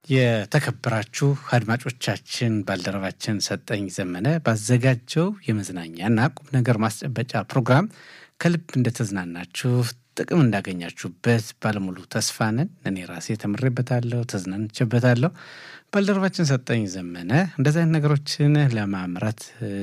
የተከበራችሁ አድማጮቻችን ባልደረባችን ሰጠኝ ዘመነ ባዘጋጀው የመዝናኛና ቁም ነገር ማስጨበጫ ፕሮግራም ከልብ እንደተዝናናችሁ ጥቅም እንዳገኛችሁበት ባለሙሉ ተስፋ ነን። እኔ ራሴ ተምሬበታለሁ፣ ተዝናንቼበታለሁ። ባልደረባችን ሰጠኝ ዘመነ እንደዚህ አይነት ነገሮችን ለማምረት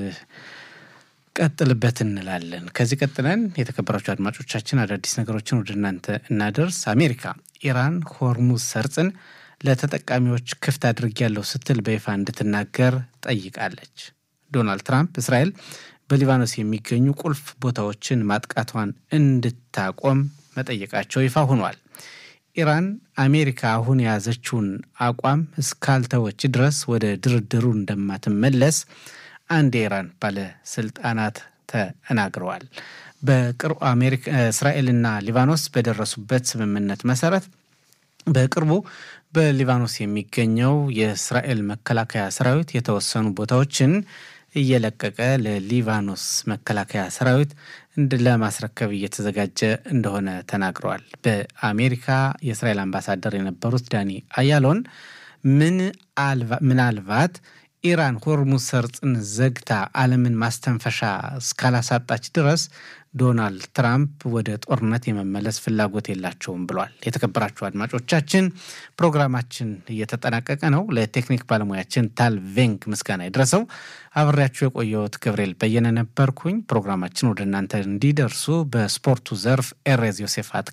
ቀጥልበት እንላለን። ከዚህ ቀጥለን የተከበራችሁ አድማጮቻችን አዳዲስ ነገሮችን ወደ እናንተ እናደርስ። አሜሪካ ኢራን ሆርሙዝ ሰርጽን ለተጠቃሚዎች ክፍት አድርጌያለሁ ስትል በይፋ እንድትናገር ጠይቃለች። ዶናልድ ትራምፕ እስራኤል በሊባኖስ የሚገኙ ቁልፍ ቦታዎችን ማጥቃቷን እንድታቆም መጠየቃቸው ይፋ ሆኗል። ኢራን አሜሪካ አሁን የያዘችውን አቋም እስካልተወች ድረስ ወደ ድርድሩ እንደማትመለስ አንድ የኢራን ባለስልጣናት ተናግረዋል። በቅርቡ እስራኤልና ሊባኖስ በደረሱበት ስምምነት መሰረት በቅርቡ በሊባኖስ የሚገኘው የእስራኤል መከላከያ ሰራዊት የተወሰኑ ቦታዎችን እየለቀቀ ለሊባኖስ መከላከያ ሰራዊት ለማስረከብ እየተዘጋጀ እንደሆነ ተናግረዋል። በአሜሪካ የእስራኤል አምባሳደር የነበሩት ዳኒ አያሎን ምናልባት ኢራን ሆርሙዝ ሰርጥን ዘግታ ዓለምን ማስተንፈሻ እስካላሳጣች ድረስ ዶናልድ ትራምፕ ወደ ጦርነት የመመለስ ፍላጎት የላቸውም ብሏል። የተከበራችሁ አድማጮቻችን ፕሮግራማችን እየተጠናቀቀ ነው። ለቴክኒክ ባለሙያችን ታል ቬንግ ምስጋና ይድረሰው። አብሬያችሁ የቆየሁት ገብርኤል በየነ ነበርኩኝ። ፕሮግራማችን ወደ እናንተ እንዲደርሱ በስፖርቱ ዘርፍ ኤሬዝ ዮሴፍ